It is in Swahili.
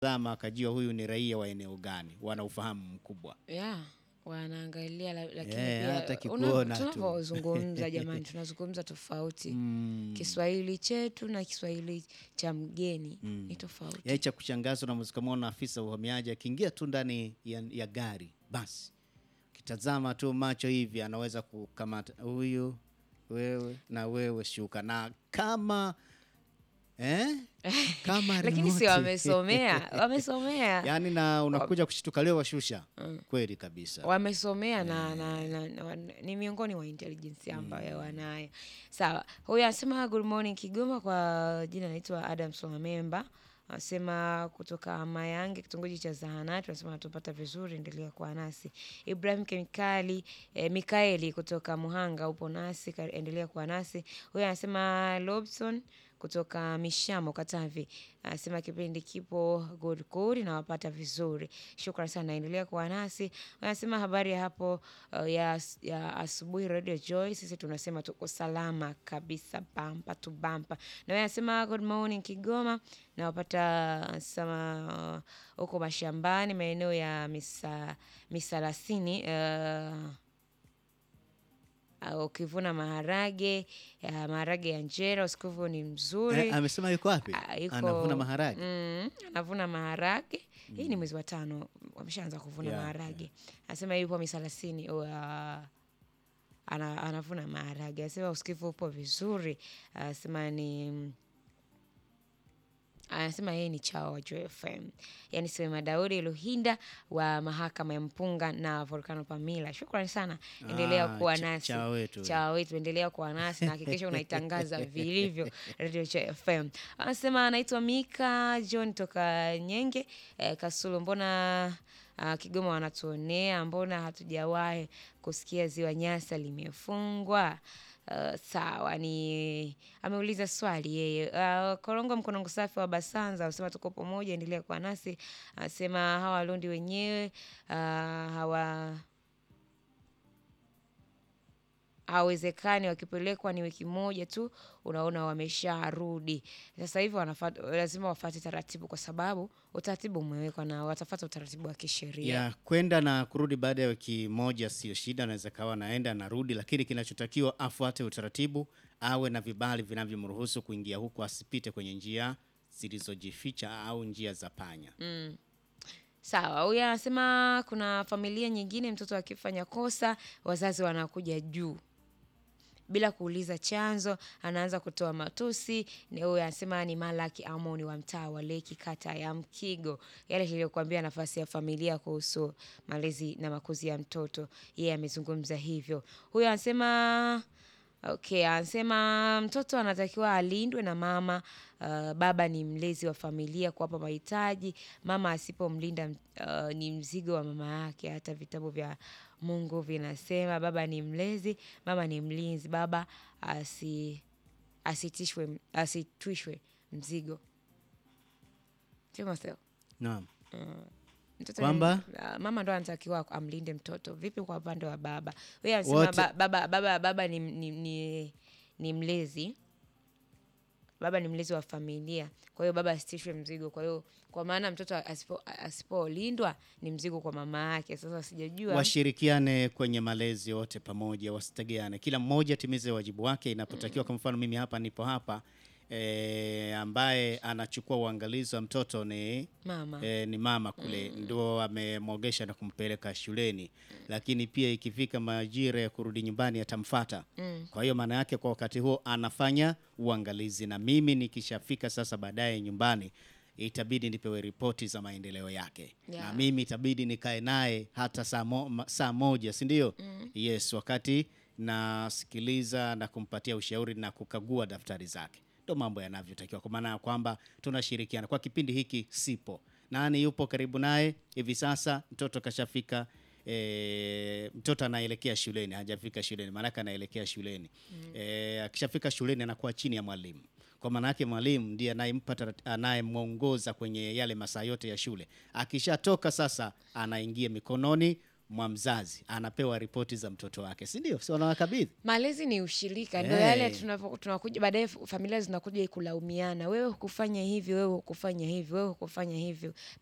zama akajua huyu ni raia wa eneo gani, wana ufahamu mkubwa. yeah, wanaangalia la- lakini Eh, pia hata una- kikuona tu. tunavyozungumza jamani, tunazungumza tofauti. Mm. Kiswahili chetu na Kiswahili cha mgeni ni tofauti. Yaani cha kushangaza unaweza kumwona afisa wa uhamiaji akiingia tu ndani ya, ya gari, basi kitazama tu macho hivi anaweza kukamata huyu, wewe na wewe, shuka na kama eh? kama Lakini si remote. wamesomea, wamesomea yaani na unakuja kushtuka leo washusha kweli kabisa. wamesomea na, na, na, na, wan- ni miongoni mwa intelligence ambayo wanayo. Sawa, huyu anasema good morning Kigoma, kwa jina naitwa Adam Somamemba. Anasema kutoka Mayange, kitongoji cha Zahanati. Anasema natupata vizuri, endelea kuwa nasi. Ibrahim Kemikali eh, Mikaeli kutoka Muhanga, upo nasi, kar- endelea kuwa nasi. Huyu anasema Lobson kutoka Mishamo Katavi anasema kipindi kipo good good na wapata vizuri. Shukran sana, endelea kuwa nasi. Anasema habari ya hapo uh, ya, as- ya asubuhi Radio Joy, sisi tunasema tuko salama kabisa, bampa tu bampa. Na wewe anasema good morning Kigoma, na wapata anasema uh, huko mashambani maeneo ya misa, misalasini uh, Uh, ukivuna maharage ya maharage ya njera usikivu ni mzuri. Eh, amesema yuko wapi? Ah, yuko- Anavuna maharage. Mm, anavuna maharage. Hii ni mwezi wa tano, wameshaanza kuvuna Yeah, maharage. Anasema yupo misalasini uh, ana, anavuna maharage. Anasema usikivu upo vizuri. Anasema ni anasema yeye ni chao wa Joy FM. Yaani Sema Daudi Luhinda wa mahakama ya Mpunga na Volcano Pamila. Shukrani sana. Endelea Ah, kuwa cha- nasi. chawa wetu. Chawa wetu endelea kuwa nasi na hakikisha unaitangaza vilivyo Radio Joy FM. Anasema anaitwa Mika John toka Nyenge eh, Kasulu. Mbona ah, Kigoma wanatuonea? Mbona hatujawahi kusikia ziwa Nyasa limefungwa? Uh, sawa ni ameuliza swali yeye. Uh, Korongo Mkonongo Safi wa Basanza anasema tuko pamoja, endelea kuwa nasi. Anasema hawa Warundi wenyewe uh, hawa hawezekani wakipelekwa ni wiki moja tu, unaona wamesharudi. Sasa hivi wanafata, lazima wafate taratibu, kwa sababu utaratibu umewekwa na watafata utaratibu wa kisheria. ya kwenda na kurudi baada ya wiki moja sio shida, anaweza kawa naenda narudi, lakini kinachotakiwa afuate utaratibu, awe na vibali vinavyomruhusu kuingia huku, asipite kwenye njia zilizojificha au njia za panya. Sawa, huyu anasema kuna familia nyingine, mtoto akifanya kosa wazazi wanakuja juu bila kuuliza chanzo, anaanza kutoa matusi. Ni Huyu anasema ni Malaki Amoni wa mtaa wa Leki, kata ya Mkigo, yale tuliyokuambia, nafasi ya familia kuhusu malezi na makuzi ya mtoto. Yeye amezungumza hivyo. Huyu anasema Okay, anasema mtoto anatakiwa alindwe na mama. Uh, baba ni mlezi wa familia kuwapa mahitaji. Mama asipomlinda uh, ni mzigo wa mama yake. Hata vitabu vya Mungu vinasema baba ni mlezi, mama ni mlinzi. Baba asi, asitishwe, asitwishwe mzigo. Timotheo, Naam. mtoto Kwamba? ni- ah, mama ndo anatakiwa amlinde mtoto. Vipi kwa upande wa baba? Wewe anasema Wote- ba, baba, baba, baba ni, ni, ni, ni mlezi baba ni mlezi wa familia, kwa hiyo baba asitishwe mzigo. Kwa hiyo kwa maana mtoto asipo- asipolindwa ni mzigo kwa mama yake. Sasa sijajua Washirikiane kwenye malezi wote pamoja, wasitegeane, kila mmoja atimize wajibu wake inapotakiwa. Kwa mfano mimi hapa nipo hapa e, ambaye anachukua uangalizi wa mtoto ni mama e, ni mama kule ndo amemwogesha na kumpeleka shuleni, lakini pia ikifika majira ya kurudi nyumbani atamfata. Kwa hiyo maana yake kwa wakati huo anafanya uangalizi, na mimi nikishafika sasa baadaye nyumbani itabidi nipewe ripoti za maendeleo yake na Yeah. mimi itabidi nikae naye hata saa, mo, ma- saa moja si ndio? Yes, wakati nasikiliza na kumpatia ushauri na kukagua daftari zake, ndo mambo yanavyotakiwa, kwa maana ya kwamba tunashirikiana. Kwa kipindi hiki sipo, nani yupo karibu naye hivi sasa? Mtoto kashafika E, mtoto anaelekea shuleni, hajafika shuleni, maanake anaelekea shuleni. E, akishafika shuleni anakuwa chini ya mwalimu, kwa maana yake mwalimu ndiye anayempa tarat- anayemwongoza kwenye yale masaa yote ya shule. Akishatoka sasa, anaingia mikononi mwa mzazi anapewa ripoti za mtoto wake, si ndio? Si wanawakabidhi malezi ni ushirika, ndo Eh. yale tunapo- tunakuja baadaye, familia zinakuja kulaumiana, wewe hukufanya hivi, wewe hukufanya hivi, wewe hukufanya hivyo.